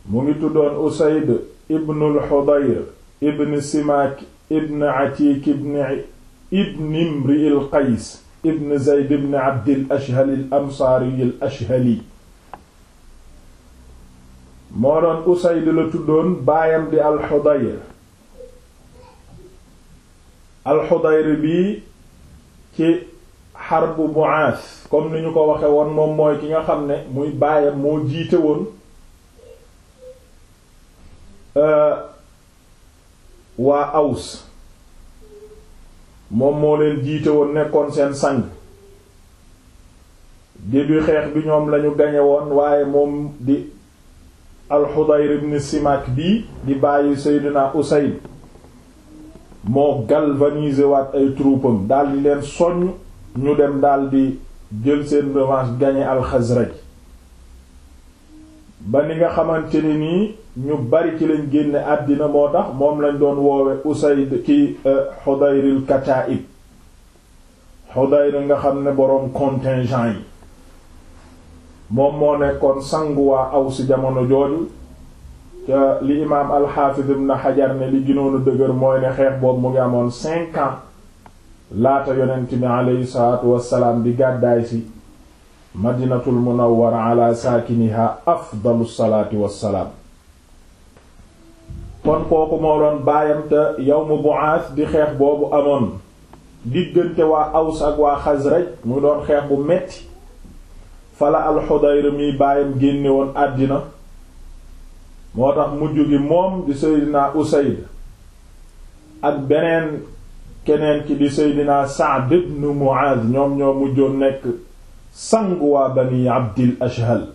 mu ngi tuddoon usayd ibnul xudayr ibn simaak ibn atiik ibn ibn imri il qays ibn zayd ibn abdil ashhal al ansaari al ashhali moo doon usayd la tuddoon baayam di al xudayr al xudayr bii ci xarbu Bu'aas comme ni ñu ko waxe woon moom mooy ki nga xam ne muy baayam moo jiite woon waa Aws moom moo leen jiite woon nekkoon seen sang début xeex bi ñoom lañu gañe woon waaye moom di al-Hudayr ibn Simak bii di bàyyi Seydina Usayd moo galvaniser waat ay troupam daldi leen soññ ñu dem daldi jël seen revanche gagné al-Khazraj ba ni nga xamante ni nii ñu bari ci lañ génne àddina moo tax moom lañ doon woowe Usayd ki Hudayril Kataib Hudayr nga xam ne boroom contingent yi moom moo nekkoon sangu waa Aws jamono jooju ca li imaam al-Hafiz ibn Hajar ne li gënoon a dëgër mooy ne xeex boobu mu ngi amoon cinq ans laata yonent bi aleyhi salaatu wassalaam di gàddaay si madinatul munawwara ala saakiniha afdalu salaati wassalaam kon kooku moo doon baayam te yawmu Bu'aas di xeex boobu amoon diggante waa Aws ak waa Xasraj mu doon xeex bu metti fala al-Hudayr mi baayam génne woon àddina moo tax mujj gi moom di Seydina Usayd ak beneen keneen ki di Seydina Sa'd ibn Mu'adh ñoom ñoo mujjoon nekk sangu waa Bani Abdil Ashhal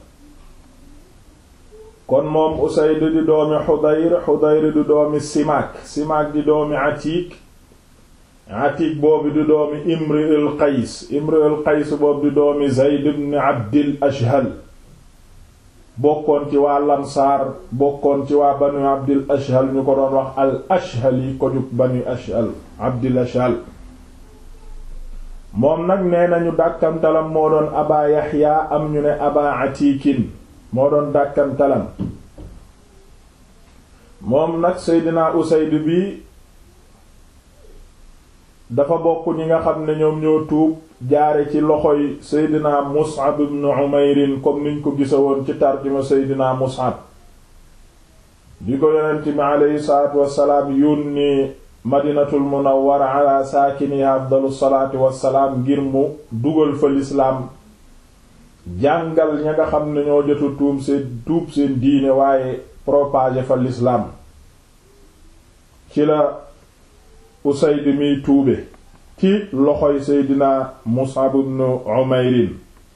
kon moom Usayd di doomi Hudayr Hudayr di doomi Simaak Simaak di doomi Atiik Atiik boobu di doomi Imri al Qays Imri al Qays boobu di doomi Zayd ibn Abdil Ashhal bokkoon ci waa Lansaar bokkoon ci waa Banu Abdil Ashhal ñu ko doon wax al Ashhali ko jug Banu Ashhal Abdil Ashhal moom nag nee nañu dàkkantalam moo doon Aba Yaxya am ñu ne Aba Atiikin moo doon dàkkantalam moom nag Seydina Usayd bi dafa bokk ñi nga xam ne ñoom ñoo tuub jaare ci loxoy Seydina Mus'ab ibn Umayr comme niñ ko gisa woon ci tarjuma Seydina Mus'ab bi ko yonent bi aleyhi salaatu wassalaam yónni Madinatul Munawwara ala saakiniha afdalu salaatu wassalaam ngir mu dugal fa lislaam jàngal ña nga xam ne ñoo jotu tuum seen tuub seen diine waaye propager fa lislaam ci la Usayd miy tuube ci loxoy Seydina Mus'ab ibn Umayr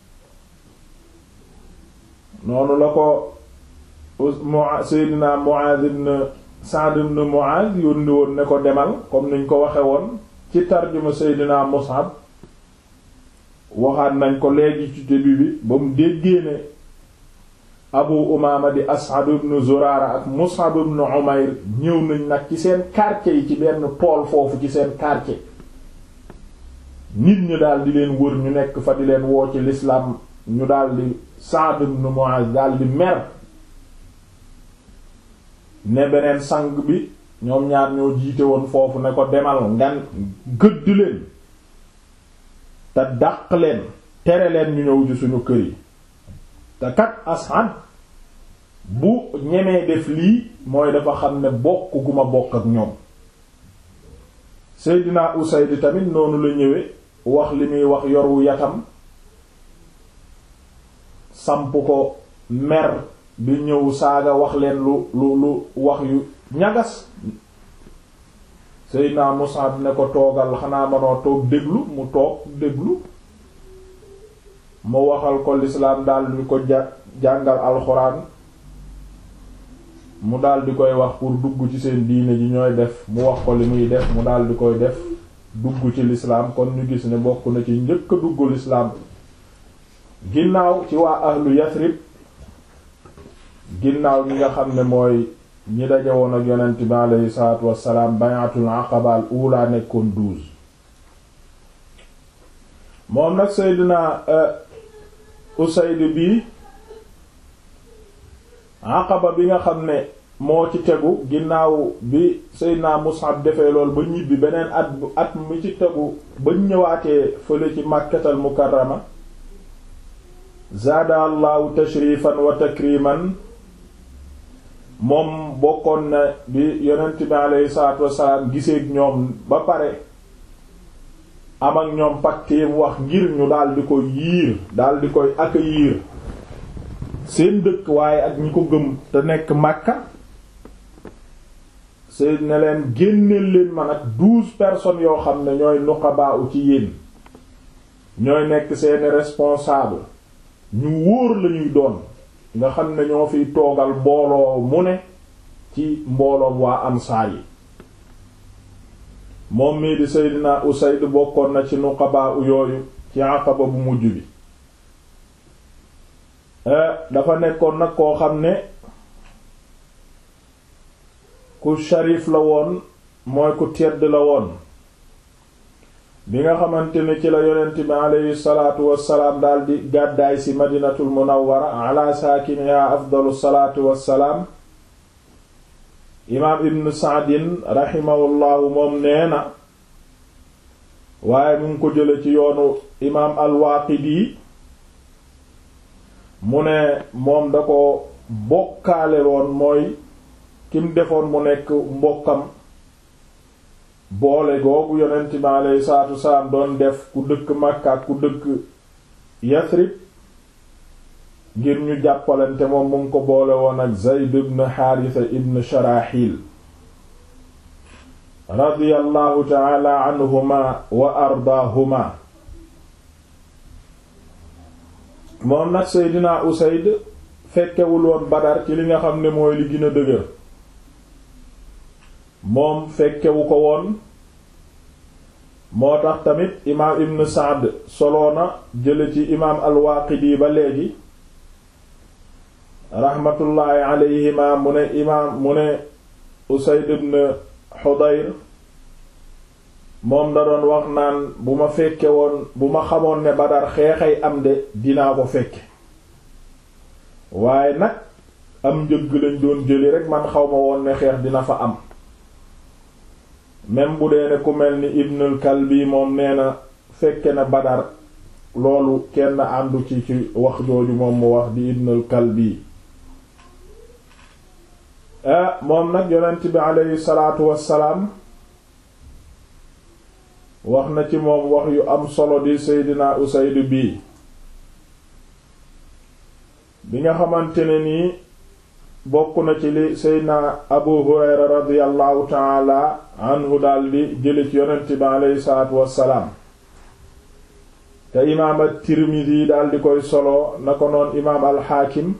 noonu la ko Seydina Mu'adh ibn Sa'd ibn Mu'adh yónni woon ne ko demal comme niñ ko waxe woon ci tarjuma Seydina Mus'ab waxaat nañ ko léegi ci début bi ba mu déggee ne Abu Umaama di As'ad ibn Zurara ak Mus'ab ibn Umayr ñëw nañ nag ci seen quartier yi ci benn tool foofu ci seen quartier nit ñu daal di leen wër ñu nekk fa di leen woo ci l'islam ñu daal di Sa'd ibn Mu'adh daal di mer ne beneen sang bi ñoom ñaar ñoo jiite woon foofu ne ko demal ngan gëdd leen te dàq leen tere leen ñu ñëw ci suñu kër yi te kat As'ad bu ñemee def lii mooy dafa xam ne bokk gu ma bokk ak ñoom Seydina Usayd tamit noonu la ñëwee wax li muy wax yoru yatam samp ko mer bi ñëw saaga wax leen lu lu lu wax yu ñagas Seydina Mus'ab ne ko toogal xanaa manoo toog déglu mu toog déglu mu waxal ko lislaam daal di ko ja jàngal alxuraan mu daal di koy wax pour dugg ci seen diine ji ñooy def mu wax ko li muy def mu daal di koy def dugg ci lislaam kon ñu gis ne bokk na ci njëkk a dugg lislaam ginnaaw ci waa ahlu Yathrib ginnaaw ñi nga xam ne mooy ñi daje woon ak yonent bi aleyhi salaatu wassalaam bayatul aqaba al ula nekkoon douze moom nag Seydina Usayd bi aqaba bi nga xam ne moo ci tegu ginnaaw bi Seydina Mus'ab defee lool ba ñibbi beneen at bu at mi ci tegu ba ñëwaatee fële ci Makkatal Mukarrama zaada allahu tashrifan wa takriman moom bokkoon na bi yonent bi aleyhi salaatu wassalaam giseeg ñoom ba pare am ak ñoom pacte wax ngir ñu daal di ko yiir daal di koy accueillir seen dëkk waaye ak ñi ko gëm te nekk Makka seen ne leen génneel leen man ak douze personnes yoo xam ne ñooy nuqabaa u ci yéen ñooy nekk seeni responsable ñu wóor lañuy doon nga xam ne ñoo fiy toogal mbooloo mu ne ci mbooloom waa ansaar yi moom mii di Seydina Usayd bokkoon na ci nuqabaa u yooyu ci Aqaba bu mujj bi dafa nekkoon nag koo xam ne ku sharif la woon mooy ku tedd la woon bi nga xamante ne ci la yonent bi aleyhi salaatu wassalaam daldi gàddaay ci madinatul munawwara ala saakiniha afdalu salaatu wassalaam imaam ibn saadin raximahullahu moom nee na waaye mu ngi ko jële ci yoonu imaam al-Waaqidi mu ne moom da ko bokkaale woon mooy kim defoon mu nekk mbokkam boole googu yonent bi alayhi salaatu wasalaam doon def ku dëkk Makka ak ku dëkk Yasrib ngir ñu jàppalante moom mu ngi ko boole woon ak Zayd ibn Haarisa ibn Sharaxil radiyallahu ta'ala anhuma wa ardaahuma moom nag Seydina Usayd fekkewul woon Badar ci li nga xam ne mooy li gën a dëgër moom fekkewu ko woon moo tax tamit imaam Ibn Sa'd soloona jële ci imaam al-Waaqidi ba léegi raxmatullaahi alayhima mu ne imaam mu ne Usayd ibn Hudayr moom da doon wax naan bu ma fekke woon bu ma xamoon ne Badar xeexay am de dinaa ko fekke waaye nag am njëgg lañ doon jëli rek man xaw ma woon ne xeex dina fa am même bu dee ne ku mel ni Ibnul Kalbi moom nee na fekke na Badar loolu kenn àndu ci ci wax jooju moom mu wax di Ibnul Kalbi ah moom nag yonent bi aleyhi salaatu wassalaam wax na ci moom wax yu am solo di Seydina Usayd bii bi nga xamante ne nii bokk na ci li Seydina Abu Hurayra radiyallahu taala anhu daldi jële ci yonent bi aleyhi salaatu wassalaam te imaam at-Tirmidhi daldi koy solo na ko noon imaam al-Hakim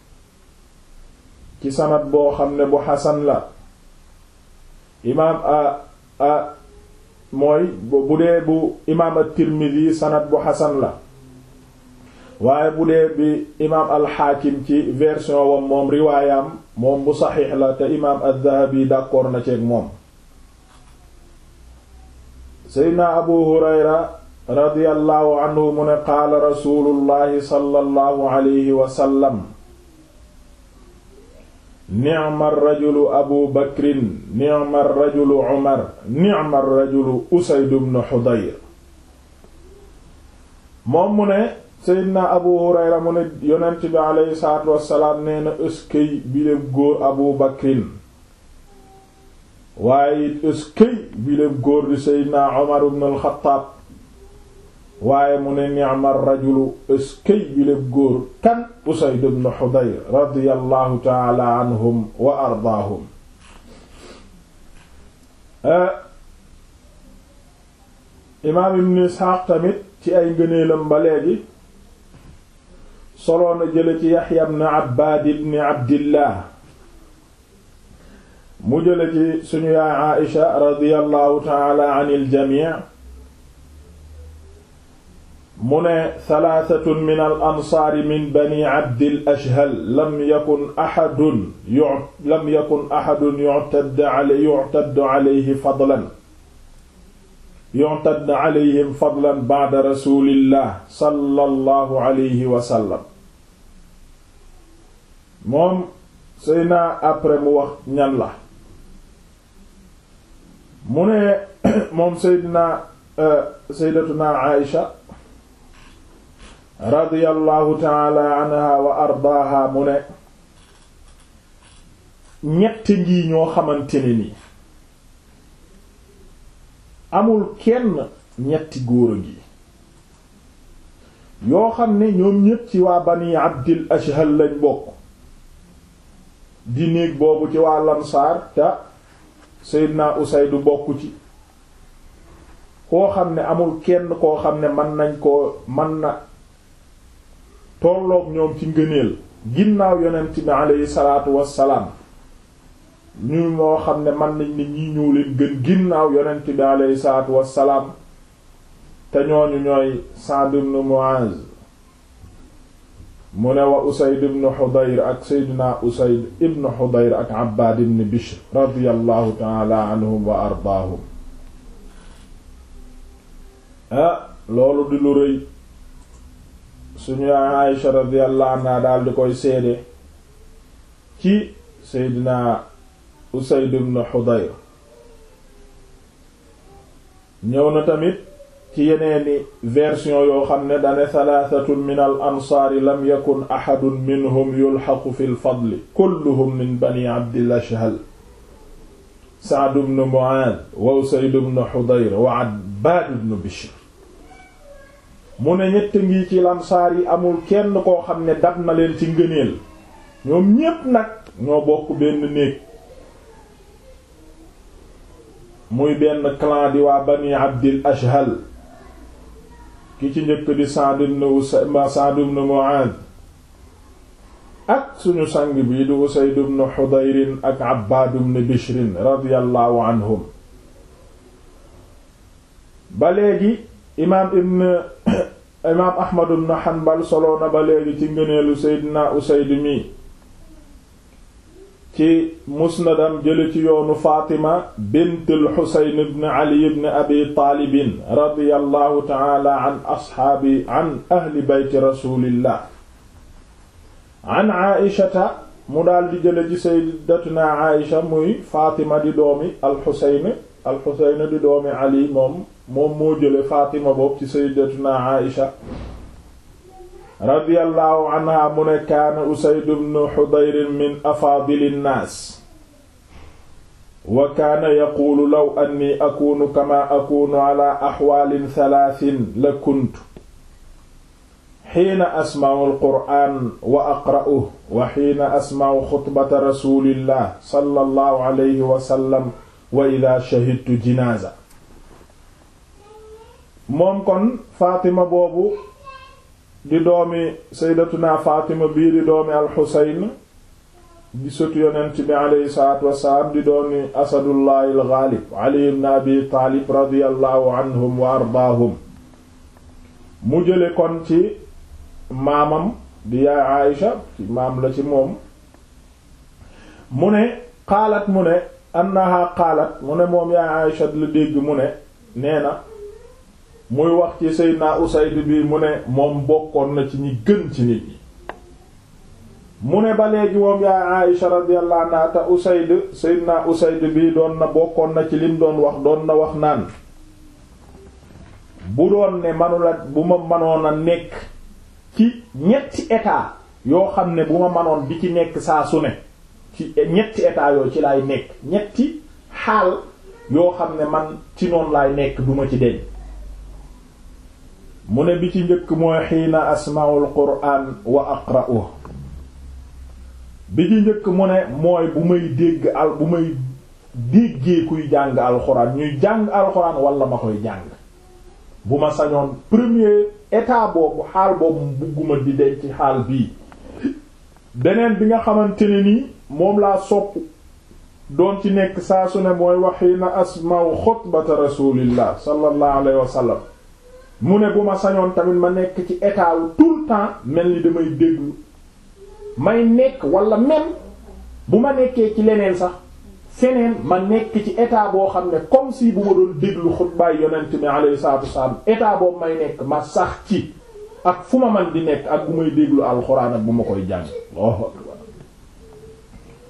ci sanad boo xam ne bu xasan la imaam a a mooy bu dee bu imaam at-Tirmidhi sanad bu xasan la waaye bu dee bi imaam al-Hakim ci version wam moom riwaayam moom bu saxiix la te imaam ad-Dhahabi d'accord na ceeg moom seydna abu hurayra radiyallahu anhu mu ne qaala rasulullahi sallallahu alayhi wa sallam ni'ma rajulu abu bakrin ni'ma rajulu umar ni'ma rajulu usayd ibn hudayr moom mu ne seydna abu hurayra mu ne yonent bi aleyhi salaatu wassalaam nee na ëskëy bi léb góor abu bakrin waaye it ëskëy bi léb góor di seydna umar ibn al-xattaab waaye mu ne ni'ma rajulu ëskëy bi léb góor kan usayd ibn hudayr radiyallahu taala anhum wa ardaahum imaam ibn isxaaq tamit ci ay ngëneelam ba léegi soloona jële ci yaxya ibn abbaad ibn abdillah mu jële ci suñu yaay aisha radiyallahu taala an iljamii mu ne thalaatatun min al ansaari min bani abdil ashhal lam yakun axadun yu lam yakun axadun yu'tadd alayhi yu'tadd alayhi fadlan yu'tadd alayhim fadlan ba'da rasulillah sallallahu alayhi wa sallam moom Seydina après mu wax ñan la mu ne moom Seydina Sayyidatuna Aïsha radiyallahu taala anha wa ardaaha mu ne ñett ngi ñoo xamante ne ni amul kenn ñetti góor a ngi yoo xam ne ñoom ñépp ci waa bani abdil ashhal lañ bokk di néeg boobu ci waa lansaar ca Seydina Usaydu bokk ci koo xam ne amul kenn koo xam ne mën nañ koo mën na tolloog ñoom ci ngëneel ginnaaw yonent bi aleyhi salaatu wassalaam ñu moo xam ne mën nañ ne ñii ñëw leen gën ginnaaw yonent bi aleyhi salaatu wassalaam te ñooñu ñooy Sa'd ibn Mu'az mu ne wa Usayd ibn Hudayr ak Seydina Usayd ibn Hudayr ak Abbad ibn Bishr radiyallahu ta'ala anhum wa ardaahum ah loolu di lu rëy suñu Aïsha radiyallahu anha daal di koy seede ci Seydina Usayd ibn Hudayr ñëw na tamit ci yeneeni version yoo xam ne dane thalathatun min al ansaari lam yakun ahadun minhum yulhaqu fi l fadli kulluhum min bani abdil ashhal Sa'd ibn Mu'adh wa Usayd ibn Hudayr wa Abbad ibn Bishr mu ne ñett ngi ci lansaar yi amul kenn koo xam ne dab na leen ci ngëneel ñoom ñépp nag ñoo bokk benn néeg muy benn clan di waa bani abdil ashhal ki ci njëkk di Sa'd ibn Sa'd ibn Mu'adh ak suñu sang bii di Usayd ibn Hudayr ak Abbad ibn Bishr radiyallahu anhum ba léegi imaam ibn imaam Ahmad ibn Hanbal solo na ba léegi ci ngëneelu Seydina Usayd mi ci musnadam jële ci yoonu Fatima bint al-Husayn ibn Ali ibn Abi Taalib radiyallahu ta'ala an ashaabi an ahli bayti rasulillah an Aïshata mu daal di jële ci sayyidatuna Aïsha muy Fatima di doomi al-Husayn al-Husayn di doomi Ali moom moom moo jële Fatima boobu ci sayyidatuna Aïsha radiyallahu anha mu ne kaana Usayd ibn Hudayr min afaadili nnaas wa kaana yaquulu law anni akuunu kamaa akuunu ala axwaalin talaatin la kuntu xiina asma'u alqur'aan wa aqra'uhu wa xiina asma'u xutbata rasuulillah sallallahu alayhi wa sallam wa idaa shahidtu jinaaza moom kon Fatima boobu di doomi sayyidatuna Fatima bii di doomi alxusayn di sëtu yonent bi aleyhi salaatu wassalaam di doomi asadullahi alxaalib ali ibn abi taalib radiyallahu anhum wa ardaahum mu jële kon ci maamam di yaay Aïsha ci maam la ci moom mu ne qaalat mu ne annaha qaalat mu ne moom yaay Aïsha la dégg mu ne nee na muy wax ci Seydina Usayd bi mu ne moom bokkoon na ci ñi gën ci nit ñi mu ne ba léegi moom yaay Aïsha radiyallahu anha te Usayd Seydina Usayd bi doon na bokkoon na ci lim doon wax doon na wax naan bu doon ne manula bu ma manoon a nekk ci ñetti état yoo xam ne bu ma manoon bi ci nekk saa su ne ci ñetti état yoo ci laay nekk ñetti xaal yoo xam ne man ci noonu laay nekk duma ci deñ mu ne bi ci njëkk mooy xiina asma'ul qur'an wa aqra'uhu bi ci njëkk mu ne mooy bu may dégg al bu may déggee kuy jàng alxuraan ñuy jàng alxuraan wala ma koy jàng bu ma sañoon premier état boobu xaal boobu bugguma di denc ci xaal bii beneen bi nga xamante ne nii moom laa sopp doon ci nekk saa su ne mooy waxiina asma'u xutbata rasulillah sallallahu alayhi wa sallam mu ne bu ma sañoon tamit ma nekk ci état wu tout le temps mel ni damay déglu may nekk wala même bu ma nekkee ci leneen sax feneen ma nekk ci état boo xam ne comme si bu ma doon déglu xutbaay yonent mi alayhi salaatu wasalaam état boobu may nekk ma sax ci ak fu ma man di nekk ak bu may déglu alxuraan ak bu ma koy jàng Allahu akbar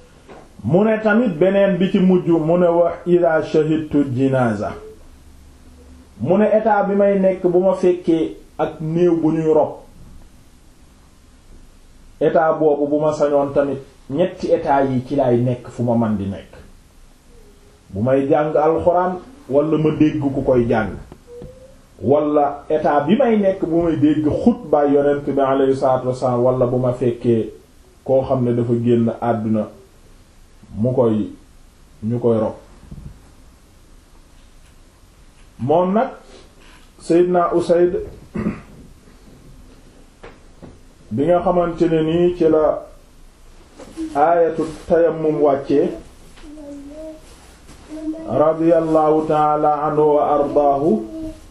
mu ne tamit beneen bi ci mujj mu ne wax ida shahidtu jinaza mu ne état bi may nekk bu ma fekkee ak néew bu ñuy rob état boobu bu ma sañoon tamit ñetti état yi ci lay nekk fu ma man di nekk bu may jàng alxuraan wala ma dégg ku koy jàng wala état bi may nekk bu may dégg xutba yonent bi alayhi salaatu wassalaam wala bu ma fekkee koo xam ne dafa génn àdduna mu koy ñu koy rob moom nag Seydina Usayd bi nga xamante ne nii ci la aayatu tayammum wàccee radiyallahu taala anhu wa ardaahu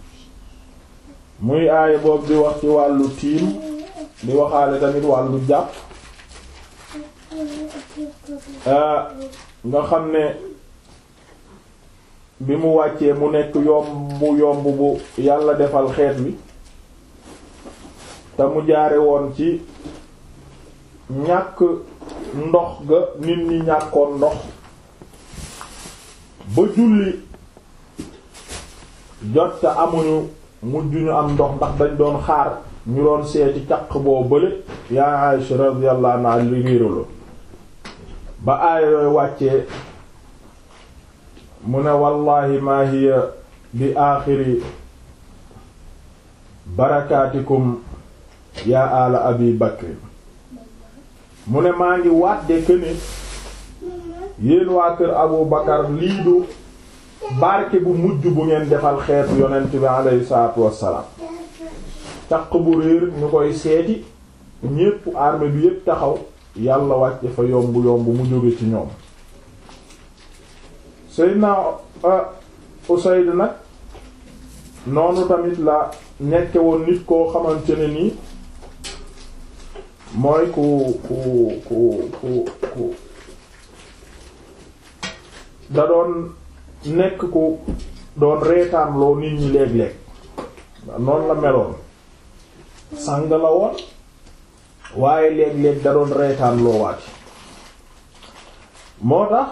muy aaya boobu di wax ci wàllu tiim di waxaale tamit wàllu jàpp nga xam ne bi mu wàccee mu nekk yomb yomb bu yàlla defal xeet wi te mu jaare woon ci ñàkk ndox ga nit ñi ñàkkoon ndox ba julli jot te amuñu mujj ñu am ndox ndax dañ doon xaar ñu doon seeti caq boo bële yaa Aisha radiyallahu anha li réeralo ba aaya yooyu wàccee mu ne wallahi maa hiya bi aaxiri barakaatikum yaa ala abi bakri mu ne maa ngi waat de këne yéen waa kër abu bakar lii du barke bu mujj bu ngeen defal xeetu yonent bi alayhi salaatu wassalaam caq bu réer ñu koy seeti ñépp armée bi yépp taxaw yàlla wàcce fa yomb yomb mu jóge ci ñoom Seydina Usayd nag noonu tamit la nekke woon nit koo xamante ne nii mooy ku ku ku ku ku da doon nekk ku doon reetaan loo nit ñi léeg-léeg noonu la meloon sàng la woon waaye léeg-léeg da doon reetaan loo waati moo tax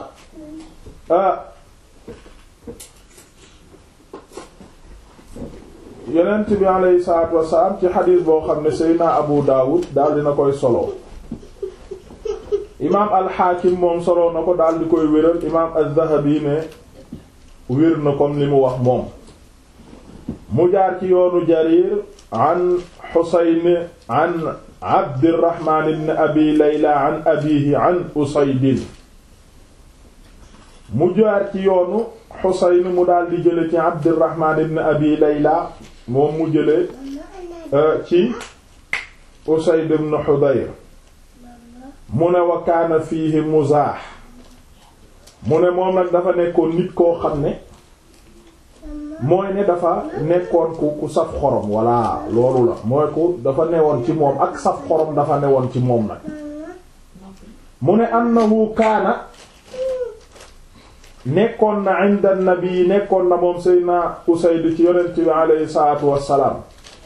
yonent bi alayhi salaatu wassalaam ci xadiis boo xam ne Seydina Abu Dawud daal dina koy solo imaam al-Hakim moom solo na ko daal di koy wéral imaam az-Zahabi ne wér na comme li mu wax moom mu jaar ci yoonu Jarir an Husayn an Abdirrahman ibn Abi Layla an abihi an Usaydin mu jaar ci yoonu Husayn mu daal di jële ci Abdirrahman ibn Abi Layla moom mu jële ci Usayd ibn Hudayr mu ne wa kaana fiihi muzaax mu ne moom nag dafa nekkoon nit koo xam ne mooy ne dafa nekkoon ku ku saf xorom walla loolu la mooy ku dafa newoon ci moom ak saf xorom dafa newoon ci moom nag mu ne annahu kaana nekkoon na inda nabi nekkoon na moom Seydina Usayd ci yonent bi aleyhi salaatu wassalaam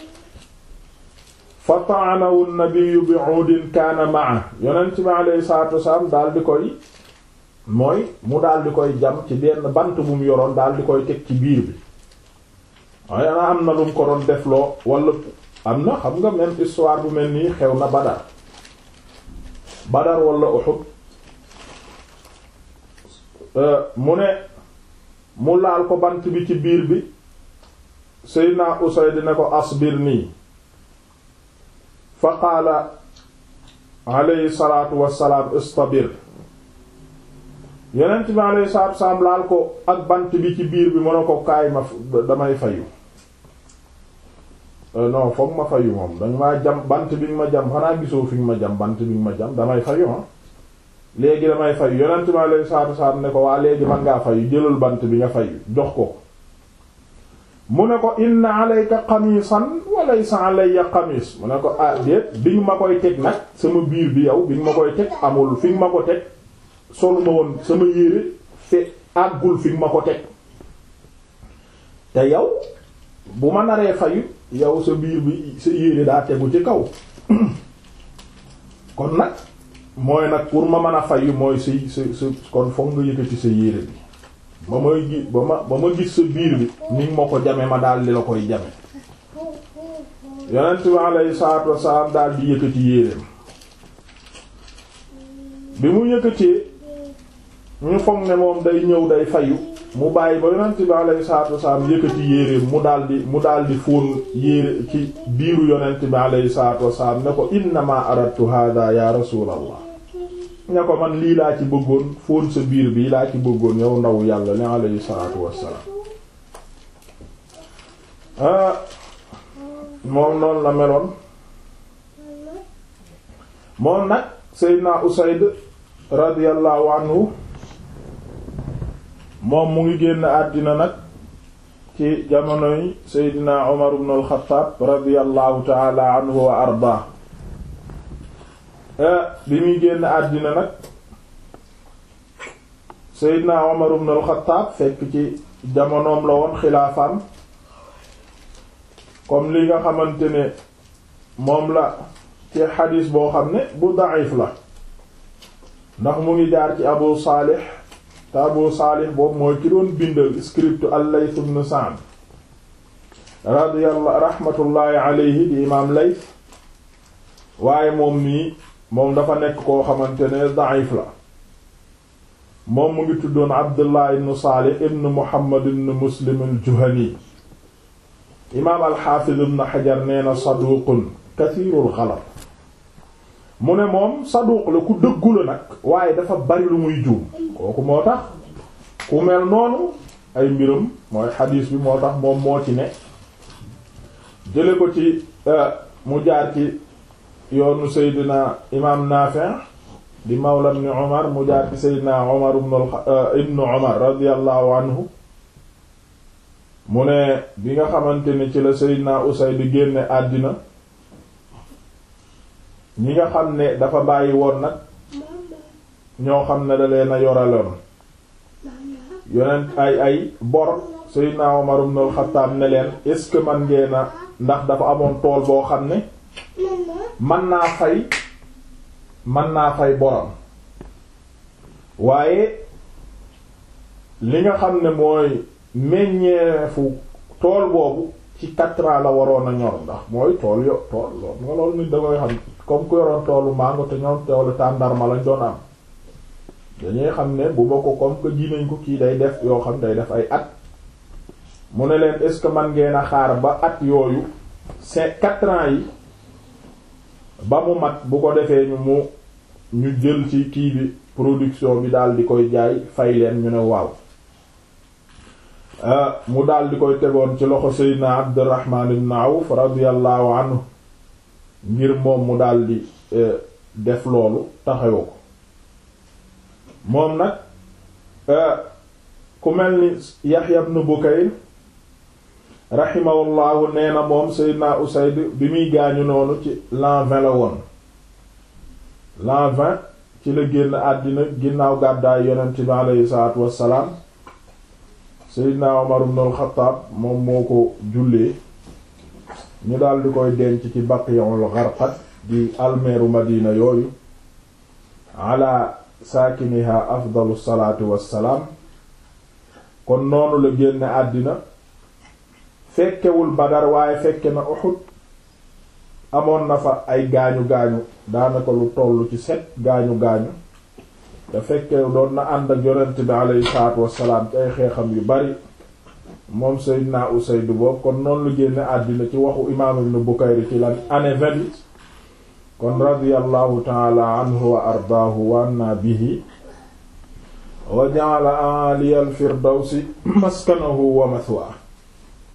fa ta'anahu an-nabiyyu bi'udin kaana ma'a yonent bi aleyhi salaatu wassalaam daal di koy mooy mu daal di koy jam ci benn bant bu mu yoroon daal di koy teg ci biir bi waaye ana am na lu mu ko doon defloo wala am na xam nga même histoire bu mel nii xew na Badar Badar wala Uhud mu ne mu laal ko bant bi ci biir bi Seydina Usayd ne ko asbir nii fa qaala alayhi salaatu wassalaam istabir yonent bi alayhi salaatu wassalaam laal ko ak bant bi ci biir bi mën a ko kaay ma damay fayu non foog ma fayu moom dañ maa jam bant bi nga ma jam xanaa gisoo fi nga ma jam bant bi nga ma jam damay fayu ah léegi damay fayu yonent bi alayhi salaatu wassalaam ne ko waa léegi man ngaa fayu jëlal bant bi nga fayu jox ko mu ne ko inna alayka qamisan wa laysa alayya qamis mu ne ko ah déet bi nga ma koy teg nag sama biir bi yow bi nga ma koy teg amul fi nga ma ko teg solu ma woon sama yére fe àggul fi nga ma ko teg te yow bu ma naree fayu yow sa biir bi sa yére daa tegu ci kaw kon nag mooy nag pour ma mën a fayu mooy si si si kon foog nga yëkkati sa yére bi ba may gi ba ma ba ma gis sa biir bi ni ma ko jame ma daal di la koy jame yonent bi alayhi salaatu wasalaam daal di yëkkati yéreem bi mu yëkkatee ñu foog ne moom day ñëw day fayu mu bàyyi ba yonent bi alayhi salaatu wasalaam yëkkati yéreem mu daal di mu daal di fóon yére ci biiru yonent bi alayhi salaatu wasalaam ne ko innama aradtu hada ya rasulallah ne ko man lii laa ci bëggoon fóon sa biir bi laa ci bëggoon yow ndaw yàlla li alayhi salaatu wassalaam ah moom noonu la meloon moom nag Seydina Usayd radiyallahu anhu moom mu ngi génn àddina nag ci jamonoy Seydina Umar ibn al-Khattab radiyallahu ta'ala anhu wa ardaa bi muy génn àddina nag Seydina Umar ibn al-Khattab fekk ci jamonoom la woon xilaafam comme li nga xamante ne moom la ci xadiis boo xam ne bu da'if la ndax mu ngi jaar ci Abu Salih te Abu Salih boobu mooy ki doon bindal script al-Layth ibn Sa'd radiyallahu rahmatullahi alayhi di imaam Layth waaye moom nii moom dafa nekk koo xamante ne da'if la moom mu ngi tuddoon Abdullah ibn Salih ibn Muhammad ibn Muslim al-Juhani imaam al-Hafiz ibn Hajar nee na saduqun kathirul ghalat mu ne moom saduq la ku dëggu la nag waaye dafa bari lu muy juum kooku moo tax ku mel noonu ay mbirum mooy xadiis bi moo tax moom moo ci ne jële ko ci mu jaar ci yoonu Seydina imaam Naafi' di mawla ibn Umar mu jaar ci Seydina Umar ibn Umar radiyallahu anhu mu ne bi nga xamante ni ci la Seydina Usayd di génne àddina ñi nga xam ne dafa bàyyi woon nag ñoo xam ne da leen a yoraloon yonent ay ay bor Seydina Umar ibn al-Khattab ne leen est-ce que man ngeen a ndax dafa amoon tool boo xam ne man naa fay man naa fay borom waaye li nga xam ne mooy meññeefu tool boobu ci quatre ans la waroon a ñor ndax mooy tool yo tool loolu nga loolu nit da koy xam comme ku yoroon toolu mango te ñoom toolu tàndarma lañ doon am dañuy xam ne bu ba ko comme que ji nañ ko kii day def yoo xam day def ay at mu ne leen est-ce que man ngeen a xaar ba at yooyu c'est quatre ans yi ba mu mat bu ko defee ñu mu ñu jël ci kii bi production bi daal di koy jaay fay leen ñu ne waaw mu daal di koy tegoon ci loxo Seydina Abdurrahman ibn Awf radiyallahu anhu ngir moom mu daal di def loolu taxawoo ko moom nag ku mel ni Yahya ibn Bukayr rahimahullahu nee na moom Seydina Usayd bi muy gaañu noonu ci l'an vingt la woon l'an vingt ci la génn àddina ginnaaw gàddaay yonent bi aleyhi salaatu wassalaam Seydina Umar ibn al-Khattab moom moo ko jullee ñu daal di koy denc ci Baqi'ul Gharqad di almeeru Madina yooyu ala saakiniha afdalu salaatu wassalaam kon noonu la génn àddina fekkewul Badar waaye fekke na Uhud amoon na fa ay gaañu gaañu daanaka lu tollu ci set gaañu gaañu te fekke doon na ànd ak yonent bi alayhi salaatu wassalaam ci ay xeexam yu bari moom Seydina Usayd boobu kon noonu lu génne àddina ci waxu imaam Ibn Bukayr ci lan année vingt kon radiyallahu taala anhu wa ardaahu wa anna bihi wa ja'ala aliyal firdawsi maskanahu wa mathwaahu